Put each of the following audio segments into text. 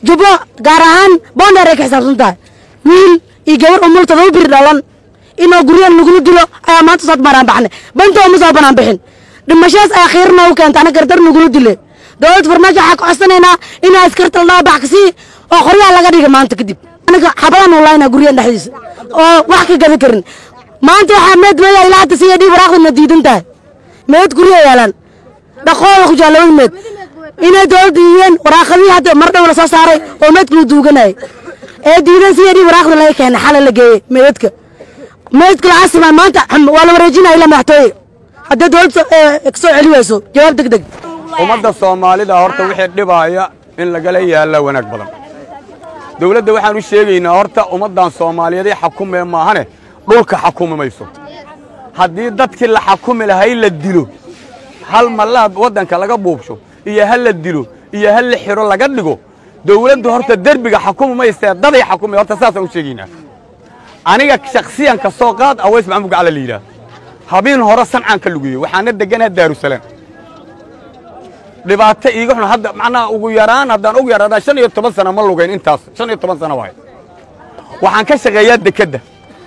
jubbo gaar ahaan boondheer ay ka xisaabsan tahay wiil iyo gabar umul todoba bir dhalan inoo guryahan lagula dilo ayaa maanta soo maraan baxnay banta uma soo banaan bixin dhimashadaas ayaa khiir noogu keenta ana gardar nagula dile dowladda farmaajo waxaa ka codsanaynaa inaa askarta la dhabax kasii oo qoryaha laga dhiga maanta kadib anaga xabadaan ulaynaa guryahan dhexdiisa oo wax ka gadan karin maanta waxaa meed meeda ilaa hadda siya dhiib waraaqdana diidan tahay meed guryaha yaalaan dhaqooda ku jaa labada meed inay dowladda diideen waraaqadii hadda mar dhow la soo saaray oo meedka la duuganayay ee diidan siya dhiib waraaqda laga keenay xala la geeyey meedadka meedka la asima maanta waa la wareejinaya ilaa madaxtooye haddii dowladda kasoo celi wayso jawaab deg deg ummadda soomaalida horta wixii dhibaaya in lagala yaalla wanaag badan dawladda waxaan u sheegaynaa horta ummaddan soomaaliyeeday xakumee maahane dhulka xakumi mayso haddii dadkii la xakumi lahay la dilo hal mallaha waddanka laga buubsho iyo hal la dilo iyo hal la xiro laga dhigo dawladdu horta derbiga xakumi maysee daday xakumi horta saasaan u sheegaynaa aniga shakhsiyan ka soo qaad aways maxamud gacala la yidhaah habeen hore sancaan ka lugeeyey waxaana degganaha daarusalaam dhibaato iiga xun hadda macnaha ugu yaraan haddaan ugu yaraan shan iyo toban sana ma lugayn intaas shan iyo toban sana waay waxaan ka shaqeeyaa dekedda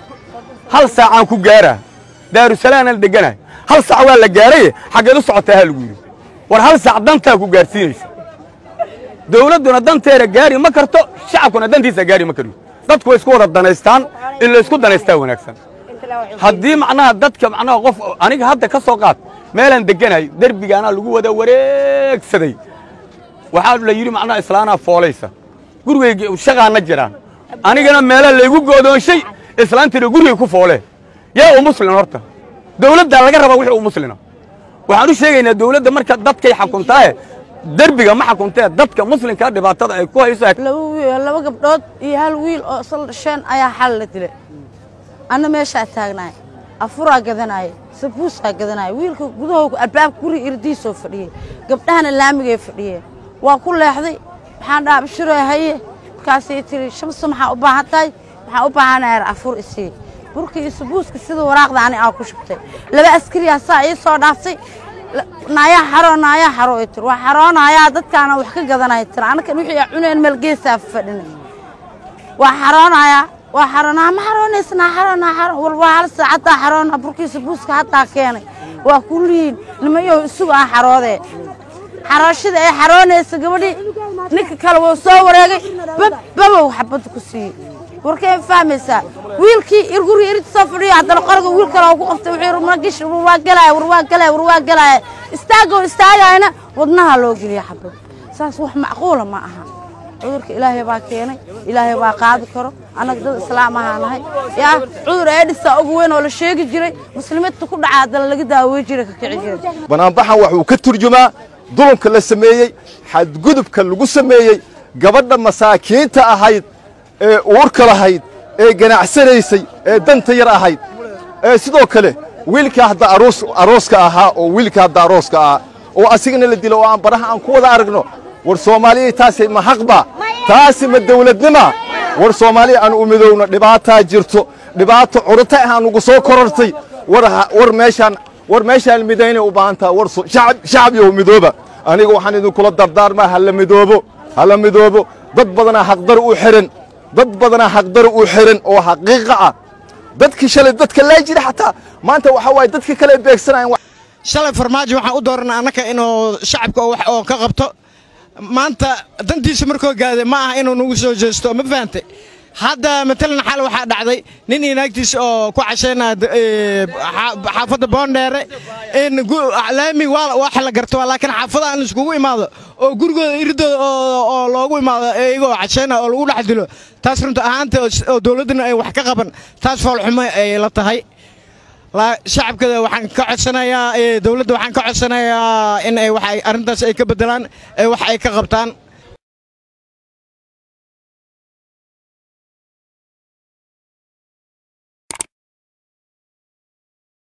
hal saacaan ku gaaraa daarusalaamna la deganahay hal saac waa la gaaraye xaggeed u socotaa ha lagu yidhi war hal saac dantaa ku gaarsiinaysa dawladduna danteeda gaari ma karto shacabkuna dantiisa gaari ma kariyo dadku way isku wada danaystaan in la isku danaystaa wanaagsan haddii macnaha dadka macnaha qof aniga hadda ka soo qaad meelaan degganahay derbigaanaa lagu wada wareegsaday waxaa la yidhi macnaha islaanaa foolaysa gurigayga shaqaana jiraan anigana meelaa laygu goodoonshay islaantiina gurigay ku foolee yaa u muslin horta dawladdaa laga rabaa wixii u muslina waxaan u sheegaynaa dawladda marka dadkay xakuntaaye derbiga ma xakuntee dadka muslimkaa dhibaatada ay ku hayso laba gabdhood iyo hal wiil oo isla dhasheen ayaa xal la dilay anna meeshaa taagnaay afuraa gadanaaye sabuusaa gadanaaye wiilka gudahooga albaabka guriga irdiisoo fadhiyey gabdhahana laamigay fadhiyeen waa ku leexday waxaan dhaha bashiroo haye markaasay tiri shamsa maxaa u baahan tahay waxaan u baahanayaa afur isii burka iyo sabuuska sida waraaqda ani aa ku shubtay laba askariyaa saa ii soo dhaaftay naayaa xaroo naayaa xaroo ay tiri waa xaroonayaa dadkaana wax ka gadanaya tiri anakan wixii cuneen meel geesaa fadhina waa xaroonayaa waa xaroonaa ma xaroonaysnaa xaroonaa xaroon war waa hal saacaddaa xaroona burkiisa buuska haddaa keenay waa kullihiin nimayow isugu aan xaroodee xarooshada ay xaroonaysa gabadhii ninka kale wuu soo wareegay babbabow xabadda ku siiyey warkay fahmaysaa wiilkii irguri irid soo fadhiyo haddana qoriga wiil kale oo ku qabtay wuxuu yidhi magish war waa galaaya war waa galaaya war waa galaaya istaagoo istaagayna wadnaha loo geliya xabad saas wax macquula ma aha cudurka ilaahay baa keenay ilaahay baa qaadi karo annaga dad islaam ahaa nahay yaa cudur eedhisaa ugu weyn oo la sheegi jiray muslimiinta ku dhaca haddana laga daawey jiray ka kici jiray banaanbaxan waxuu ka turjumaa dulunka la sameeyey xadgudubka lagu sameeyey gabadha masaakiinta ahayd ee uurka lahayd ee ganacsanaysay ee danta yar ahayd ee sidoo kale wiilka hadda arooska ahaa oo wiilka hadda arooska ahaa oo asigana la dilo oo aan baraha aan ku wada aragno war soomaaliya taasi ma xaqba taasi ma dawladnima war soomaaliya aan u midowno dhibaataa jirto dhibaato curata ahaan ugu soo korortay war meeshaan war meeshaan midaynay u baahan taha war shacab iyo midooba aniga waxaan idinkula dardaarmaa hala midoobo hala midoobo dad badanaa xaqdar u xihan dad badanaa xaqdar u xihan oo xaqiiqa ah dadkii shalay dadka laa jira xataa maanta waxaa waaye dadka kale beegsanayan shalay farmaajo waxaan u dooranay annaka inuu shacabka wax oo ka qabto maanta dantiisa markoo gaaday ma aha inuu nagu soo jeesto ma fahantay hadda matalan xal waxaa dhacday nin iyo naagtiisa oo ku cashaynaya xaafadda boondheere in laami wax la garto laakiin xaafadaha in laiskugu imaado oo gurigooda iridooda oo loogu imaado iyagoo cashaynaya oo lagu dhex dilo taas runta ahaanta oo dowladdana ay wax ka qaban taas foolxumo ay la tahay shacabkada waxaan ka codsanayaa dowladda waxaan ka codsanayaa in ay wax arrintaas ay ka beddelaan wax ay ka qabtaan